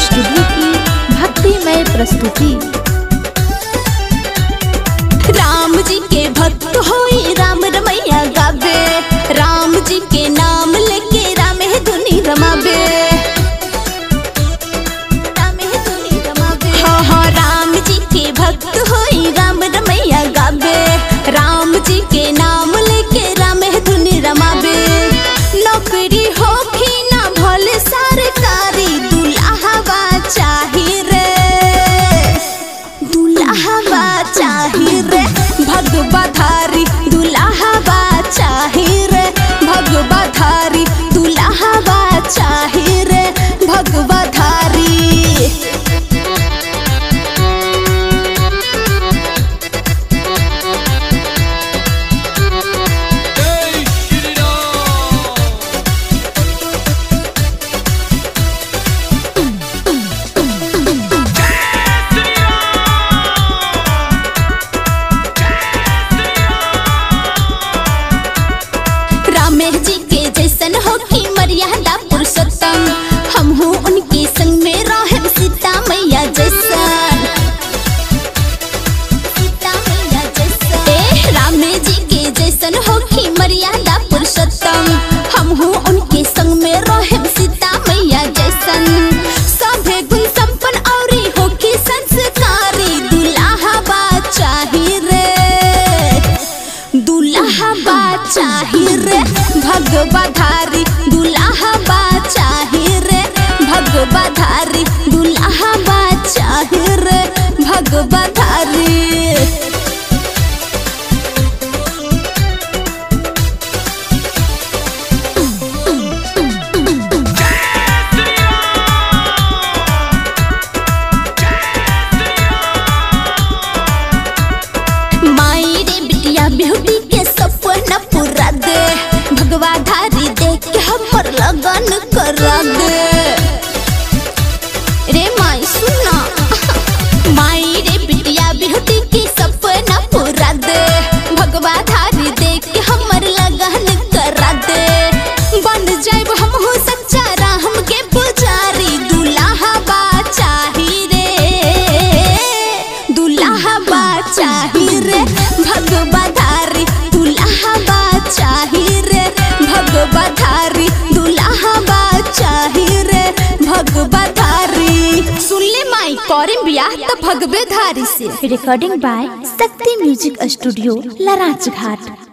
studio की भक्तिमय प्रस्तुति राम जी के भक्त होई राम रमैया गावे राम जी के नाम लेके राम है धुनी रमावे राम है धुनी रमावे हाँ हाँ राम जी के भक्त होई राम रमैया गावे राम जी के नाम लेके राम है धुनी रमावे नौकरी होखी ना भले सरकारी दुल्हवा चाही रे दुल्हवा चाही रे भगवा धारी दुल्हवा चाही रे भगवा धारी दुल्हवा चाही रे भगवा धारी रामेश जी के जैसन हो की मर्यादा पुरुषोत्तम हम हूँ उनके संग में रहे सीता मैया जैसन सीता मैया जैसन ए रामे जी के जैसन हो की मर्यादा पुरुषोत्तम हम हूँ उनके संग में रहे सीता मैया जैसन सभे गुण संपन्न औरी हो की संस्कारी दुल्हा चाही रे दुल्हा चाही रे भगवा धारी दुल्हा चाही रे भगवा धारी दुल्हा चाही रे भगवा धारी माई रे बिटिया ब्यूटी के सपना पूरा दे भगवा धारी देख के हमर लगन करा दे रे माई सुना माई रे बिटिया ब्यूटी के सपना पूरा दे भगवा धारी देख के हमर लगन करा दे बन जाइब हम हो सच्चा राम के पुजारी दुल्हा बा चाही रे दुल्हा बा चाही रे भगवा धारी दुल्हा बा चाही रे भगवा धारी दुल्हा बा चाही रे भगवा धारी सुन ले माई करें बियाह तो भगवे धारी से recording by Shakti music studio लराज घाट